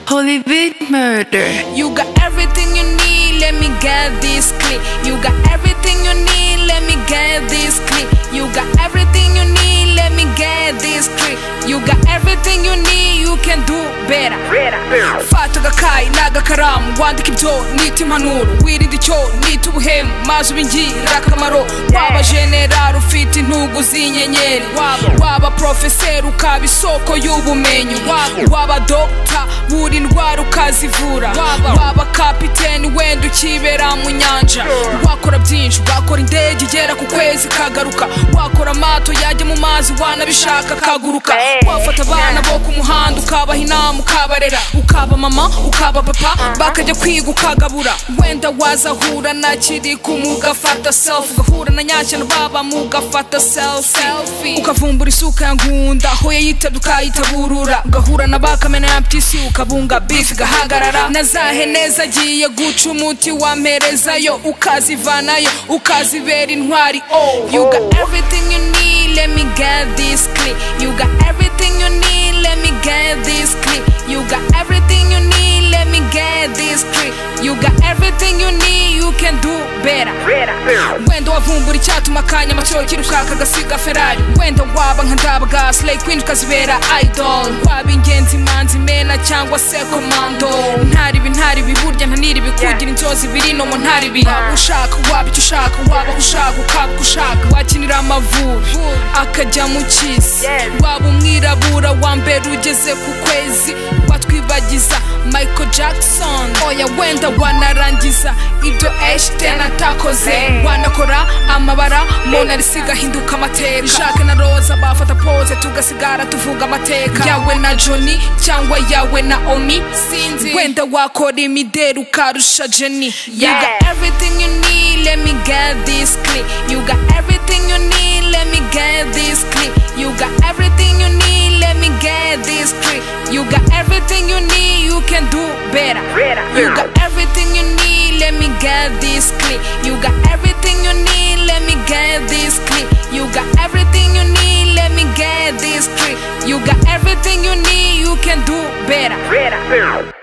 very big murder. You got everything you need, let me get this clip. You got everything you need, let me get this clip. You got everything you need, let me get this clip. You got everything you need, you can do better. Fata agakai n'agakaramu wandika ibyo nita impanuro wirinde icyo nita ubuhemu maze ubingirire akamaro waba generari ufite intugu z'inyenyeri waba waba porofeseri ukaba isoko y'ubumenyi waba waba dogita buri ndwara ukazivura waba waba kapiteni wenda ukibera mu nyanja wakora byinshi wakora indege igera ku kwezi kagaruka wakora amato yajya mu mazi wanabishaka akaguruka wafata abana bo ku muhanda ukabaha inama ukabarera ukaba mama ukaba papa bakajya kwiga ukagabura wenda wazahura na kiriku mugafata self ugahura na nyakino baba mugafata selfie ukavumbura isuka ya ngunda aho yayitabye ukayitaburura ugahura na bakamena ya ptisi ukabunga beef igahagarara na za hene zagiye guca umuti wamperezayo ukazivanayo ukazibera intwari oh you got everything you need let me get this clip you got everything you need let me get this clip you got everything you need let me get this clip you got everything you need you can do better wenda wavumbura icyatuma akanyama cyokira ushaka agasiga ferari wenda waba nka ndabaga slay queen ukazibera idol waba ingenzi manzi mena cyangwa se komando ntaribi ntaribi burya ntaniribi kugira inzozi biri nomo ntaribi waba ushaka waba icyo ushaka waba aho ushaka ukaba ushaka wakinira amavubi akajya mu cyisi waba umwirabura wa mbere ugeze ku kwezi watwibagiza michael jackson oya wenda wanarangiza ibyo ashten atakoze wanakora amabara mona risiga hinduka amateka jacques na roza bafata pose tugasigara tuvuga amateka yawe na johnny cyangwa yawe na omi sinzi wenda wakora imideri ukarusha jenny you got everything you need let me get this clip you got everything you need let me get this clip you got everything you need let me get this clip you got everything you need you can do better you got everything you need let me get this clip you got everything you need let me get this clip you got everything you need let me get this clip you got everything you need you can do better